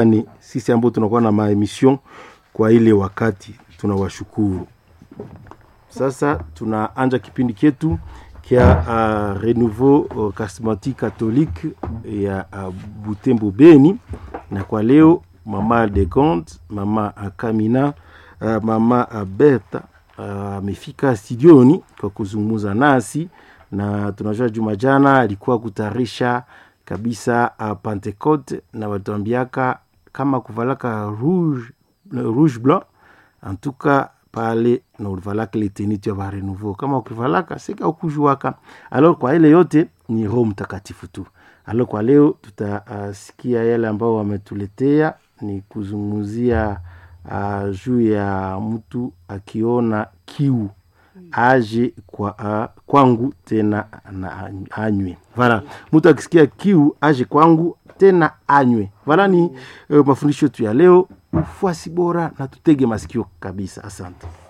ni sisi ambao tunakuwa na maemission kwa ile wakati tunawashukuru sasa tunaanja kipindi chetu kia uh, renouveau uh, charismatique catholique ya uh, butembo beni na kwa leo mama de Gond, mama uh, kamina uh, mama uh, berta amefika uh, studioni kwa kuzungumza nasi na tunajua juma jana alikuwa kutayarisha kabisa uh, pentecote na watuambiaka kama kuvalaka rouge, rouge blanc en tout cas pale na ulivalaka ile teniti ya barenouveau kama ukivalaka sika ukujuaka alors kwa ile yote ni roho mtakatifu tu alors kwa leo tutasikia uh, yale ambao wametuletea ni kuzungumzia uh, juu ya mtu akiona kiu aje kwa uh, kwangu tena na anywe vala mtu akisikia kiu aje kwangu tena anywe vala ni uh, mafundisho yetu ya leo ufuasi bora na tutege masikio kabisa asante